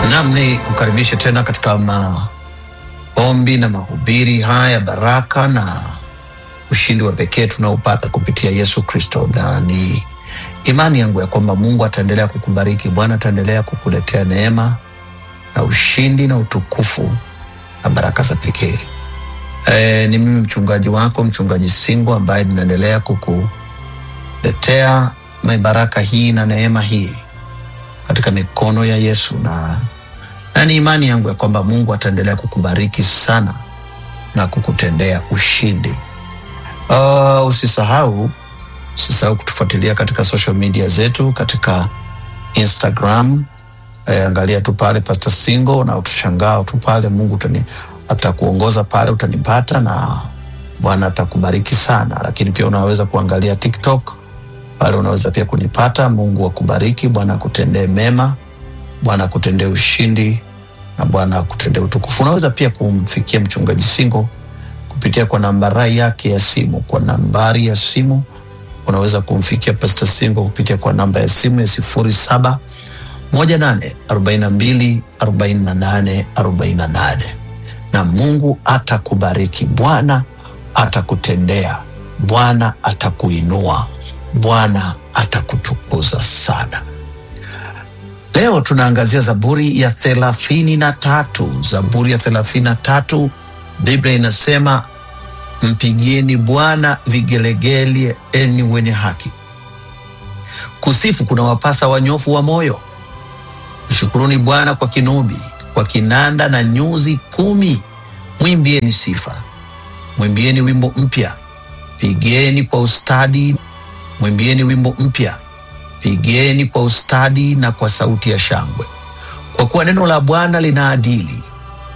Nam ni kukaribisha tena katika maombi na mahubiri haya ya baraka na ushindi wa pekee tunaopata kupitia Yesu Kristo, na ni imani yangu ya kwamba Mungu ataendelea kukubariki. Bwana ataendelea kukuletea neema na ushindi na utukufu na baraka za pekee. E, ni mimi mchungaji wako mchungaji Singo ambaye ninaendelea kukuletea baraka hii na neema hii katika mikono ya Yesu na, na ni imani yangu ya kwamba Mungu ataendelea kukubariki sana na kukutendea ushindi. Uh, usisahau usisahau kutufuatilia katika social media zetu katika Instagram. Eh, angalia tu pale Pastor Singo na utashangaa tu pale, Mungu utani, atakuongoza pale, utanipata na Bwana atakubariki sana. Lakini pia unaweza kuangalia TikTok pale, unaweza pia kunipata. Mungu akubariki, Bwana akutendee mema, Bwana akutendee ushindi na Bwana akutendee utukufu. Unaweza pia kumfikia mchungaji Singo kupitia kwa nambari yake ya simu. Kwa nambari ya simu unaweza kumfikia Pastor Singo kupitia kwa namba ya simu ya sifuri saba moja nane arobaini na mbili arobaini na nane arobaini na nane na Mungu atakubariki. Bwana atakutendea, Bwana atakuinua, Bwana atakutukuza sana. Leo tunaangazia Zaburi ya thelathini na tatu. Zaburi ya thelathini na tatu, Biblia inasema mpigieni Bwana vigelegele, enyi wenye haki. Kusifu kuna wapasa wanyofu wa moyo. Mshukuruni Bwana kwa kinubi, kwa kinanda na nyuzi kumi. Mwimbieni sifa, mwimbieni wimbo mpya, pigeni kwa ustadi, mwimbieni wimbo mpya, pigeni kwa ustadi na kwa sauti ya shangwe, kwa kuwa neno la Bwana lina adili,